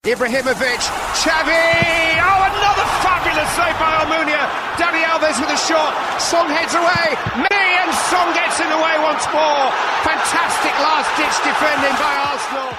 Ibrahimovic, Xavi! Oh, another fabulous save by Almunia. Dani Alves with a shot. Song heads away. Me and Song gets in the way once more. Fantastic last-ditch defending by Arsenal.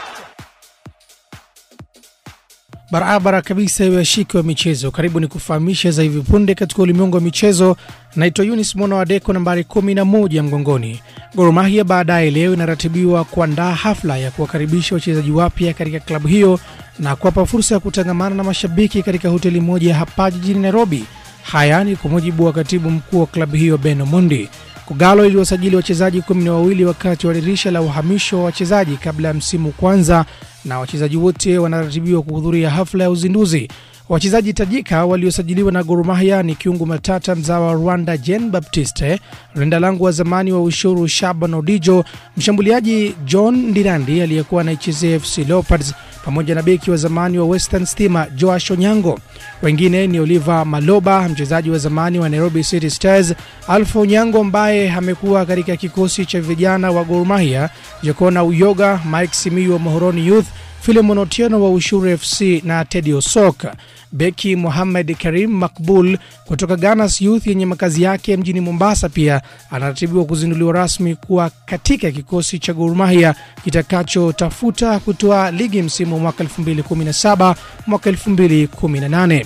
Barabara kabisa iwe washiki wa michezo, karibu ni kufahamisha za hivi punde katika ulimwengu wa michezo. Naitwa Yunis Mwana wa Deko, nambari 11 mgongoni. Gor Mahia baadaye leo inaratibiwa kuandaa hafla ya kuwakaribisha wachezaji wapya katika klabu hiyo na kuwapa fursa ya kutangamana na mashabiki katika hoteli moja hapa jijini Nairobi. Haya ni kwa mujibu wa katibu mkuu wa klabu hiyo Ben Omondi. Kogalo iliwasajili wachezaji kumi na wawili wakati wa dirisha la uhamisho wa wachezaji kabla ya msimu kwanza, na wachezaji wote wanaratibiwa kuhudhuria hafla ya uzinduzi. Wachezaji tajika waliosajiliwa na Gor Mahia ni kiungu matata mzawa wa Rwanda Jean Baptiste, mlinda lango wa zamani wa Ushuru Shaban Odijo, mshambuliaji John Ndirandi aliyekuwa anaichezea FC Leopards pamoja na beki wa zamani wa Western Stima Joash Onyango. Wengine ni Oliver Maloba, mchezaji wa zamani wa Nairobi City Stars, Alpha Onyango ambaye amekuwa katika kikosi cha vijana wa Gor Mahia, Jekona Uyoga, Mike Simiyu wa Mohoroni Youth, Filemon Otieno wa Ushuru FC na Teddy Osok. Beki Mohamed Karim Makbul kutoka Ganas Youth yenye makazi yake mjini Mombasa pia anaratibiwa kuzinduliwa rasmi kuwa katika kikosi cha Gor Mahia kitakachotafuta kutoa ligi msimu wa mwaka 2017 mwaka 2018.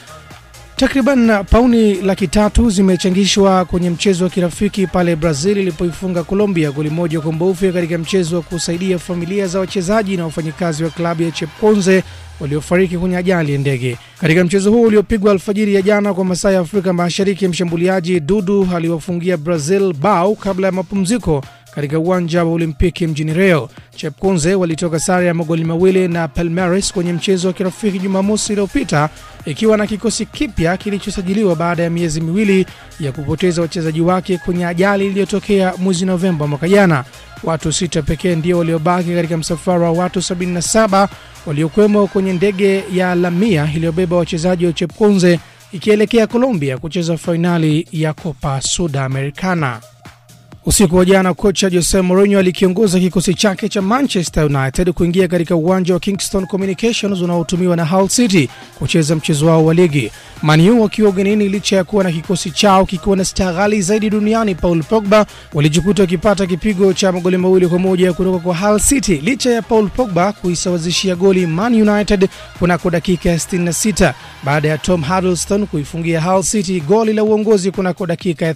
Takriban pauni laki tatu zimechangishwa kwenye mchezo wa kirafiki pale Brazil ilipoifunga Colombia goli moja kwa mbovu katika mchezo wa kusaidia familia za wachezaji na wafanyikazi wa klabu ya Chepkonze waliofariki kwenye ajali ya ndege. Katika mchezo huo uliopigwa alfajiri ya jana kwa masaa ya Afrika Mashariki, mshambuliaji Dudu aliwafungia Brazil bao kabla ya mapumziko katika uwanja wa Olimpiki mjini Rio. Chepkonze walitoka sare ya magoli mawili na Palmeiras kwenye mchezo wa kirafiki Jumamosi iliyopita, ikiwa na kikosi kipya kilichosajiliwa baada ya miezi miwili ya kupoteza wachezaji wake kwenye ajali iliyotokea mwezi Novemba mwaka jana. Watu sita pekee ndio waliobaki katika msafara wa watu 77 waliokwemo kwenye ndege ya Lamia iliyobeba wachezaji wa Chepkonze ikielekea Colombia kucheza fainali ya Copa Sudamericana. Usiku wa jana kocha Jose Mourinho alikiongoza kikosi chake cha Manchester United kuingia katika uwanja wa Kingston Communications unaotumiwa na Hull City kucheza mchezo wao wa ligi. Man U wakiwa ugenini, licha ya kuwa na kikosi chao kikiwa na staa ghali zaidi duniani Paul Pogba, walijikuta wakipata kipigo cha magoli mawili kwa moja kutoka kwa Hull City, licha ya Paul Pogba kuisawazishia goli Man United kunako dakika ya 66 baada ya Tom Huddleston kuifungia Hull City goli la uongozi kunako dakika ya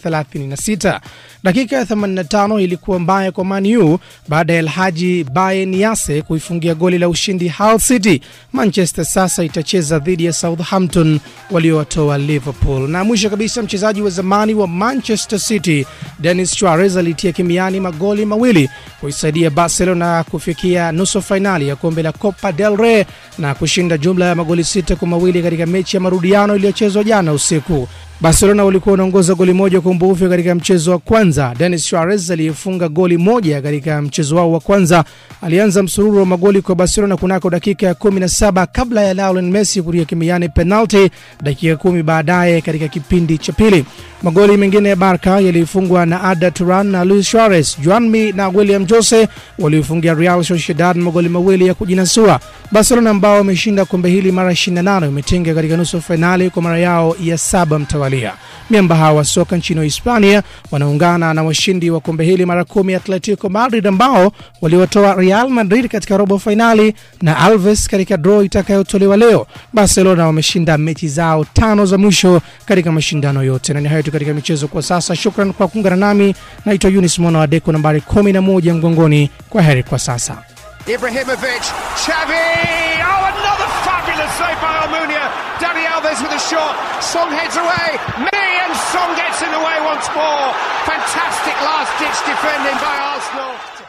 36. Dakika ya 85 ilikuwa mbaya kwa Man U baada ya Elhaji Baye Niase kuifungia goli la ushindi Hull City. Manchester sasa itacheza dhidi ya Southampton waliowatoa Liverpool. Na mwisho kabisa, mchezaji wa zamani wa Manchester City Dennis Suarez alitia kimiani magoli mawili kuisaidia Barcelona kufikia nusu fainali ya kombe la Copa del Rey na kushinda jumla ya magoli sita kwa mawili katika mechi ya marudiano iliyochezwa jana usiku. Barcelona walikuwa wanaongoza goli moja kwa mbufu katika mchezo wa kwanza. Dennis Suarez aliyefunga goli moja katika mchezo wao wa kwanza alianza msururu wa magoli kwa Barcelona kunako dakika ya 17 kabla ya Lionel Messi kutia kimiani penalti dakika kumi baadaye katika kipindi cha pili. Magoli mengine ya Barca yalifungwa na Arda Turan na Luis Suarez. Juanmi na William Jose waliofungia Real Sociedad magoli mawili ya kujinasua. Barcelona ambao wameshinda kombe hili mara 28 wametinga katika nusu fainali kwa mara yao ya saba mtawalia. Miamba hawa wa soka nchini Hispania wanaungana na washindi wa kombe hili mara kumi Atletico Madrid ambao waliwatoa Real Madrid katika robo fainali na Alves katika draw itakayotolewa leo. Barcelona wameshinda mechi zao tano za mwisho katika mashindano yote, na ni hayo tu katika michezo kwa sasa. Shukran kwa kuungana nami, naitwa Yunis Mwana wa Deko, nambari 11 mgongoni. Kwa heri kwa sasa. Ibrahimovic, Xavi! Oh, another fabulous save by Almunia. Dani Alves with a shot. Song heads away. Me and Song gets in the way once more. Fantastic last-ditch defending by Arsenal.